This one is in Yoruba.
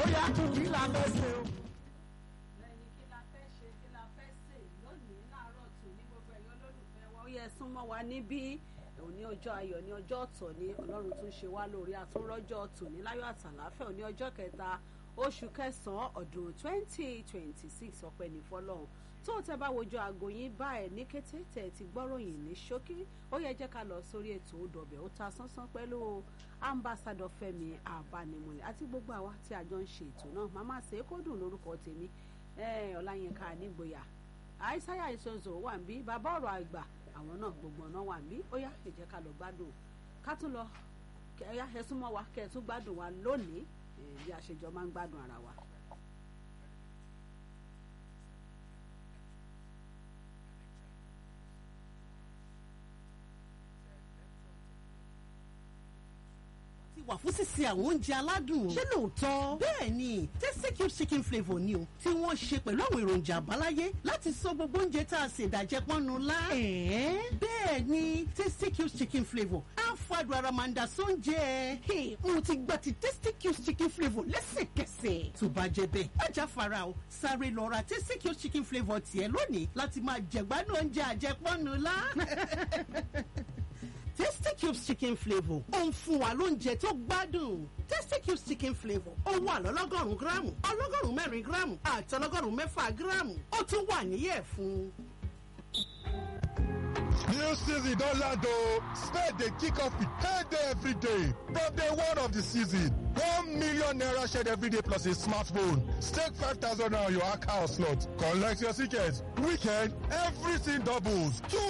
yá kí la fẹ́ ṣe o. ẹni kí la fẹ́ ṣe kí la fẹ́ sè lónìí láàárọ̀ tù ní gbogbo ẹ̀yọ́ olólùfẹ́ wa ó yẹ súnmọ́ wa níbí òní ọjọ́ ayọ̀ ní ọjọ́ ọ̀tọ̀ ní ọlọ́run tún ṣe wá lórí àtúnrọ́jọ́ tòní láyọ̀ àtàláfẹ́ òní ọjọ́ kẹta oṣù kẹsàn-án ọdún twenty twenty six ọpẹ́ ní fọlọ́run tó tẹ bá wojú aago yín báyìí ní kété tẹ ti gbọ́ròyìn ní ṣókí ó yẹ jẹ́ ká lọ sórí ètò òdòbẹ̀ ó ta sánsán pẹ̀lú ambassadọ Fẹ́mi Abánimọ̀lẹ̀ àti gbogbo àwa tí a jọ ń ṣe ètò náà màmá ṣe é kó dùn lórúkọ tèmi Ọláyínká nígboyà àìsáyà ìṣòṣò wà ń bí bàbá ọ̀rọ̀ àgbà àwọn náà gbogbo ọ̀nà wà ń bí ó yá ẹ jẹ́ ká lọ gbádùn ká tún lọ kẹ́yà ẹ súnmọ́ wa kẹ́ ẹ tún gbádùn wa lónìí bí a ṣe jọ máa ń gbádùn ara wa. ti wà fún sísè àwọn oúnjẹ aládùn o. ṣé lóòótọ́? bẹ́ẹ̀ ni tasty cube chicken flavour ni o tí wọ́n ṣe pẹ̀lú àwọn èròjà àbáláyé láti sọ gbogbo oúnjẹ tá a ṣe ìdàjẹ́ pọ́nnu lá. ẹ̀ẹ́ bẹ́ẹ̀ ni tasty cube chicken flavour á fàdùn ara máa ń da sóúnjẹ. Hey, mo ti gba ti tasty cube chicken flavour lẹ́sẹ̀kẹsẹ̀. tó bá jẹ bẹ́ẹ̀ ajá fara o sáré lọ ra tasty cube chicken flavour tiẹ̀ lónìí láti máa jẹ̀gbádùn oúnjẹ àjẹpọ́nnu lá. Tasty Cubes chicken flavour ó ń fún wa lóúnjẹ tó gbádùn. Tasty Cubes chicken flavour ó wà lọ́lọ́gọ́rùn-ún gíráàmù ọlọ́gọ́rùn-ún mẹ́rin gíráàmù àti ọlọ́gọ́rùn-ún mẹ́fà gíráàmù ó tún wà níyẹ̀ fún. New season don land o. Spade dey kick off with payday every day. From day one of the season, one million naira shared every day plus a smartphone. Stake five thousand naira on your account slot. Collect your ticket. Weekend, everything doubles. Two